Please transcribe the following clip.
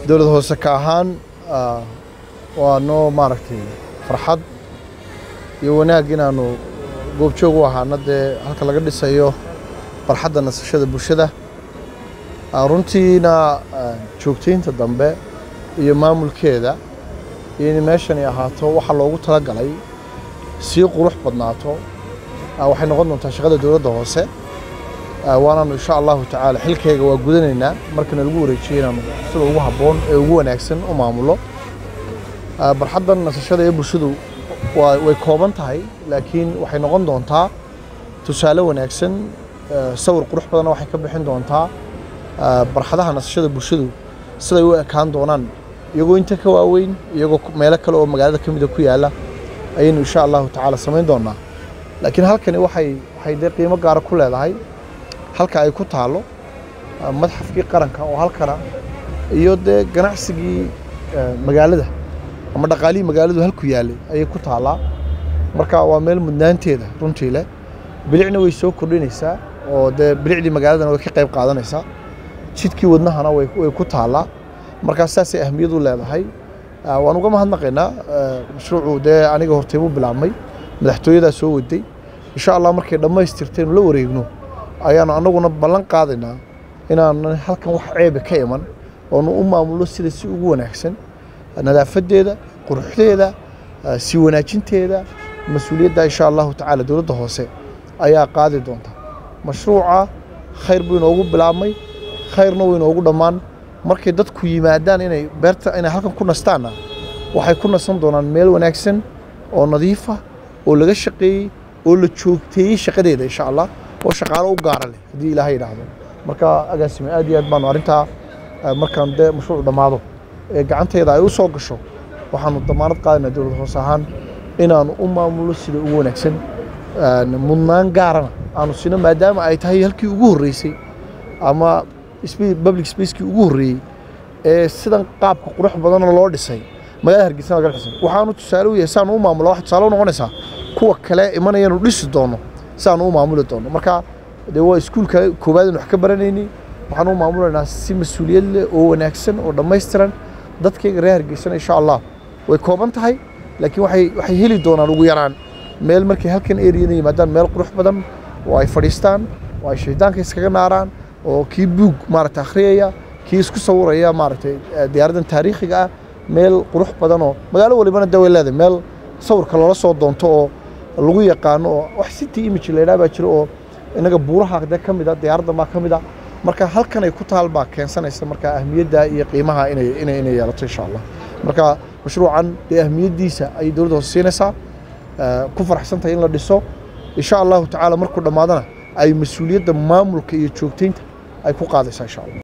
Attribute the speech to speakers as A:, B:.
A: dowlad hoose ka ahaan waa noo maaragtay farxad iyo wanaag inaanu goobjoog u ahaana dee halka laga dhisayo barxadda nasashada bulshada runtiina joogtaynta dambe iyo maamulkeeda iyo in meeshani ahaato waxa loogu talagalay sii qurux badnaato waxay noqon doontaa shaqada dowladda hoose waanaanu insha allahu tacaala xilkayga waa gudanaynaa markana lagu wareejiyey inaanu sida ugu habboon ee ugu wanaagsan u maamulo barxaddan nasashada ee bulshadu way kooban tahay laakiin waxay noqon doontaa tusaale wanaagsan sawir qurux badanna waxay ka bixin doontaa barxadaha nasashada bulshadu siday u ekaan doonaan iyagoo inta ka waaweyn iyagoo meelo kale oo magaalada ka mida ku yaalla ayaynu insha allahu tacaala samayn doonaa laakiin halkani waxay waxay dee qiimo gaara ku leedahay halka ay ku taalo madxafkii qaranka oo halkana iyo dee ganacsigii magaalada ama dhaqaalihii magaaladu halku yaallay ayay ku taallaa marka waa meel mudnaanteeda runtii leh bilicna way soo kordhinaysaa oo dee bilicdii magaaladana way ka qayb qaadanaysaa jidkii wadnahana way ku taallaa markaa saasay ahmiyad u leedahay waan uga mahadnaqaynaa mashruucu dee aniga hortaybu bilaabmay madaxtooyadaa soo waday insha allah markay dhammaystirtaynu la wareegno ayaanu annaguna ballan qaadaynaa inaanan halkan wax ceebe ka iman oonu u maamulno sida si ugu wanaagsan nadaafadeeda quruxdeeda sii wanaajinteeda mas-uuliyadda insha allahu tacaala dowladda hoose ayaa qaadi doonta mashruuca khayr buu inoogu bilaabmay khayrna wuu inoogu dhammaan markay dadku yimaadaan inay beerta inay halkan ku nastaanna waxay ku nasan doonaan meel wanaagsan oo nadiifa oo laga shaqeeyey oo la joogteeyey shaqadeeda insha allah oo shaqaalo u gaara leh haddii ilaahay yidhaahdo marka agaasime aad iyo aad baanu arrintaa markaan dee mashruuc dhammaado ee gacanteeda ay u soo gasho waxaanu damaanad qaadaynaa dowlad hoose ahaan inaanu u maamulno sida ugu wanaagsan mudnaan gaarana aanu sino maadaama ay tahay halkii ugu horreysay ama public spacekii ugu horreeyey ee sidan qaabka qurux badanoo loo dhisay magaalada hargeysa laga dhisay waxaanu tusaale u yahay saanu u maamula wax tusaale u noqonaysaa kuwa kale imanayanu dhisi doono saanu u maamuli doono marka dee waa iskuulka koowaad aan wax ka baranaynay waxaan u maamulaynaa si mas-uuliyad leh oo wanaagsan oo dhammaystiran dadkayga reer hargeysana insha allah way kooban tahay laakiin waxay waxay heli doonaan ugu yaraan meel markay halkan eriyana yimaadaan meel qurux badan oo ay fadhiistaan oo ay shaydaanka iskaga naaraan oo kii buug maaragtay akhriyaya kii isku sawiraya maaragtay diyaaraddan taariikhiga ah meel qurux badan oo magaalo walibana dee way leedahay meel sawirka loola soo doonto oo lagu yaqaano oo wax city image la yidhaha baa jiro oo inaga buuraha dee ka mid a diyaaraddan baa ka mid a marka halkan ay ku taal baa keensanaysa marka ahmiyadda iyo qiimaha inay inay inay yeelato insha allah marka mashruucan dee ahmiyaddiisa ayay dowladda hoose siinaysaa ku faraxsan tahay in la dhiso insha allahu tacaala markuu dhammaadana ay mas-uuliyadda maamulka iyo joogtaynta ay ku qaadaysaa insha allah